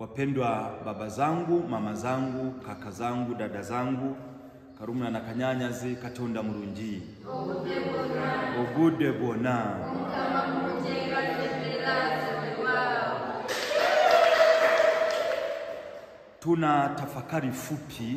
Wapendwa baba zangu, mama zangu, kaka zangu, dada zangu, Karumuna na Kanyanyazi Katonda Mulungi ogude bwona tuna tafakari fupi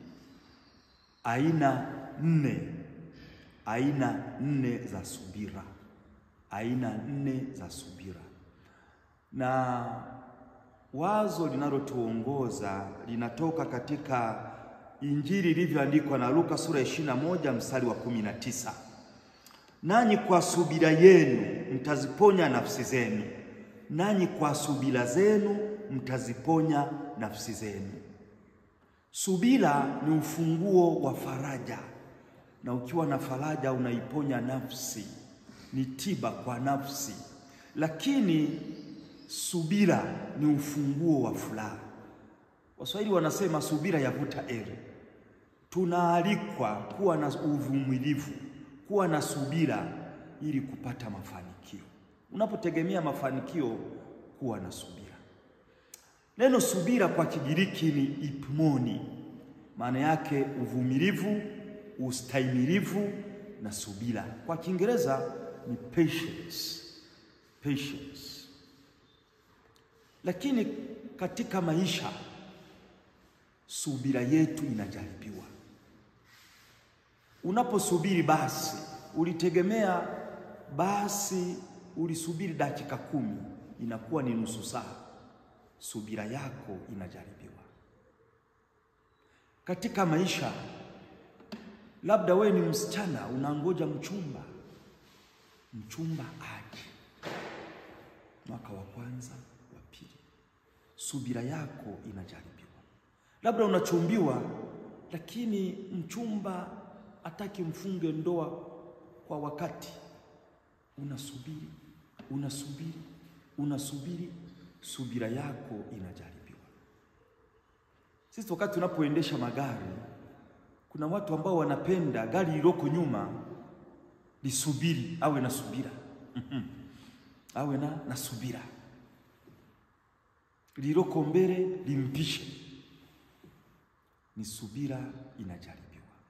aina nne aina nne za subira aina nne za subira na wazo linalotuongoza linatoka katika Injili ilivyoandikwa na Luka sura ya 21 mstari wa 19, nanyi kwa subira yenu mtaziponya nafsi zenu, nanyi kwa subira zenu mtaziponya nafsi zenu. Subira ni ufunguo wa faraja, na ukiwa na faraja unaiponya nafsi, ni tiba kwa nafsi. Lakini subira ni ufunguo wa furaha. Waswahili wanasema subira yavuta heri. Tunaalikwa kuwa na uvumilivu, kuwa na subira ili kupata mafanikio. Unapotegemea mafanikio, kuwa na subira. Neno subira kwa Kigiriki ni ipmoni, maana yake uvumilivu, ustahimilivu na subira. Kwa Kiingereza ni patience, patience. Lakini katika maisha subira yetu inajaribiwa. Unaposubiri basi, ulitegemea basi, ulisubiri dakika kumi, inakuwa ni nusu saa. Subira yako inajaribiwa katika maisha. Labda we ni msichana unangoja mchumba, mchumba aje mwaka wa kwanza, wa pili, subira yako inajaribiwa. Labda unachumbiwa, lakini mchumba hataki mfunge ndoa kwa wakati, unasubiri, unasubiri, unasubiri, subira yako inajaribiwa. Sisi wakati tunapoendesha magari, kuna watu ambao wanapenda gari lililoko nyuma lisubiri, awe na subira awe na, na subira, lililoko mbele limpishe. Ni subira inajaribiwa.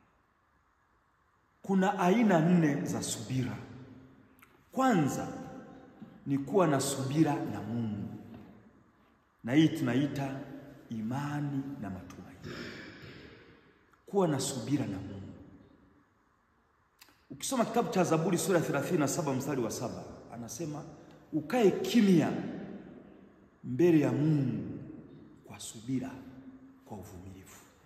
Kuna aina nne za subira. Kwanza ni kuwa na subira na Mungu, na hii tunaita imani na matumaini. Kuwa na subira na Mungu. Ukisoma kitabu cha Zaburi sura ya 37 mstari wa saba anasema ukae kimya mbele ya Mungu kwa subira, kwa uvumilivu.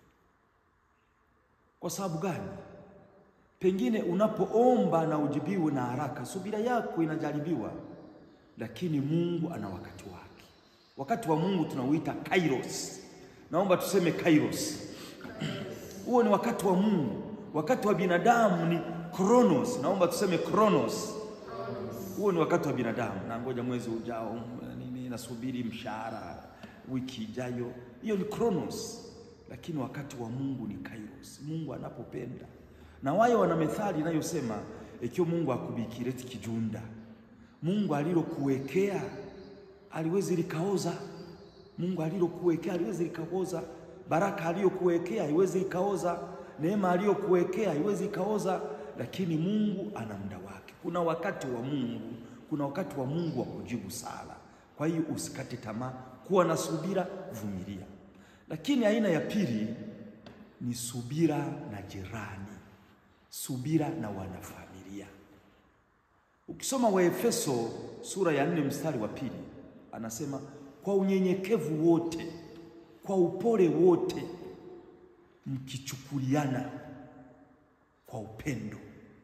Kwa sababu gani? Pengine unapoomba na ujibiwe na haraka, subira yako inajaribiwa, lakini Mungu ana wakati wake. Wakati wa Mungu tunauita kairos. Naomba tuseme kairos. Huo ni wakati wa Mungu. Wakati wa binadamu ni kronos. Naomba tuseme kronos. Huo ni wakati wa binadamu. Na ngoja mwezi ujao nini, nasubiri mshahara wiki ijayo, hiyo ni kronos. Lakini wakati wa Mungu ni kairos. Mungu anapopenda, na wayo wana methali inayosema ikiwa Mungu akubikireti kijunda, Mungu alilokuwekea aliwezi likaoza. Mungu alilokuwekea aliwezi likaoza. Baraka aliyokuwekea haiwezi ikaoza. Neema aliyokuwekea haiwezi ikaoza. Lakini Mungu ana muda wake. Kuna wakati wa Mungu, kuna wakati wa Mungu wa kujibu sala. Kwa hiyo usikate tamaa, kuwa na subira, vumilia. Lakini aina ya pili ni subira na jirani, subira na wanafamilia. Ukisoma Waefeso sura ya nne mstari wa pili anasema kwa unyenyekevu wote, kwa upole wote, mkichukuliana kwa upendo.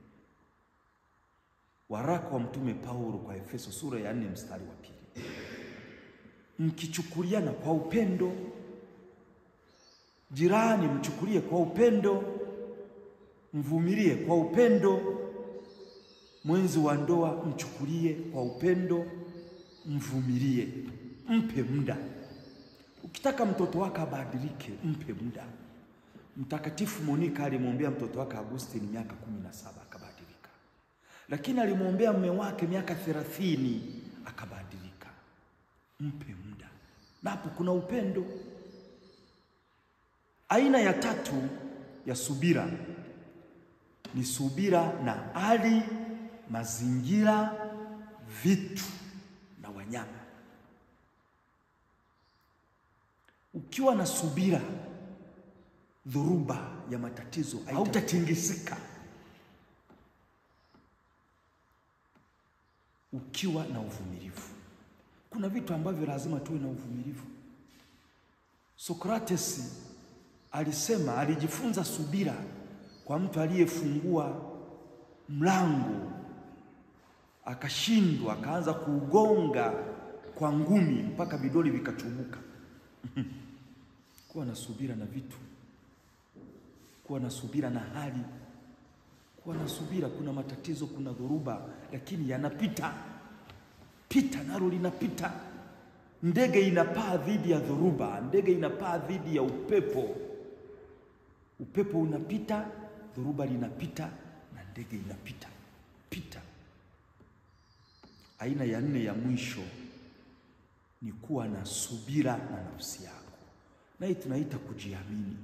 Waraka wa Mtume Paulo kwa Efeso sura ya nne mstari wa pili, mkichukuliana kwa upendo. Jirani mchukulie kwa upendo, mvumilie kwa upendo. Mwenzi wa ndoa mchukulie kwa upendo, mvumilie, mpe muda. Ukitaka mtoto wako abadilike, mpe muda. Mtakatifu Monika alimwombea mtoto wake Agustini miaka kumi na saba akabadilika, lakini alimwombea mume wake miaka thelathini akabadilika. Mpe muda. na hapo kuna upendo. Aina ya tatu ya subira ni subira na hali, mazingira, vitu na wanyama. Ukiwa na subira, dhoruba ya matatizo hautatingisika. Ukiwa na uvumilivu, kuna vitu ambavyo lazima tuwe na uvumilivu. Sokrates alisema, alijifunza subira kwa mtu aliyefungua mlango akashindwa, akaanza kuugonga kwa ngumi mpaka vidole vikachubuka. Kuwa na subira na vitu, kuwa na subira na hali, kuwa na subira. Kuna matatizo, kuna dhoruba, lakini yanapita. Pita nalo linapita. Ndege inapaa dhidi ya dhoruba, ndege inapaa dhidi ya upepo. Upepo unapita, dhoruba linapita, na ndege inapita. Pita. Aina ya nne ya mwisho ni kuwa na subira na nafsi yako, na hii tunaita kujiamini.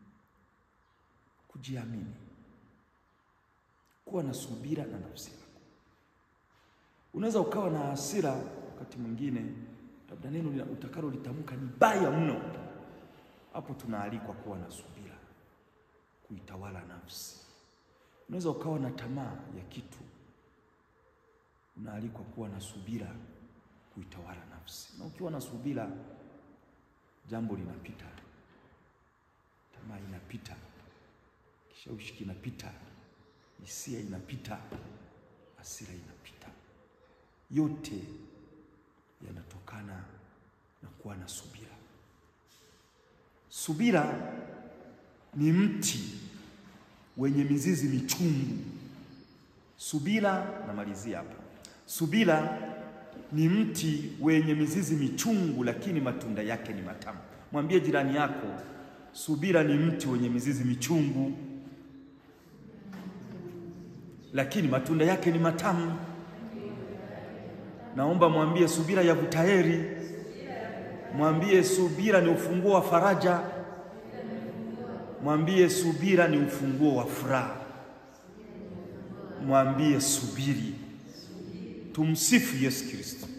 Kujiamini, kuwa na subira na nafsi yako. Unaweza ukawa na hasira wakati mwingine, labda neno utakalo litamka ni baya mno. Hapo tunaalikwa kuwa na subira, kuitawala nafsi. Unaweza ukawa na tamaa ya kitu, unaalikwa kuwa na subira, kuitawala nafsi. Na ukiwa na subira, jambo linapita, tamaa inapita, kishawishi kinapita, hisia inapita, hasira inapita. Yote yanatokana na kuwa na subira. Subira ni mti wenye mizizi michungu. Subira, namalizia hapa. Subira ni mti wenye mizizi michungu, lakini matunda yake ni matamu. Mwambie jirani yako, subira ni mti wenye mizizi michungu, lakini matunda yake ni matamu. Naomba mwambie subira yavuta heri. Mwambie subira ni ufunguo wa faraja. Mwambie subira ni ufunguo wa furaha. Mwambie subiri. Tumsifu Yesu Kristo.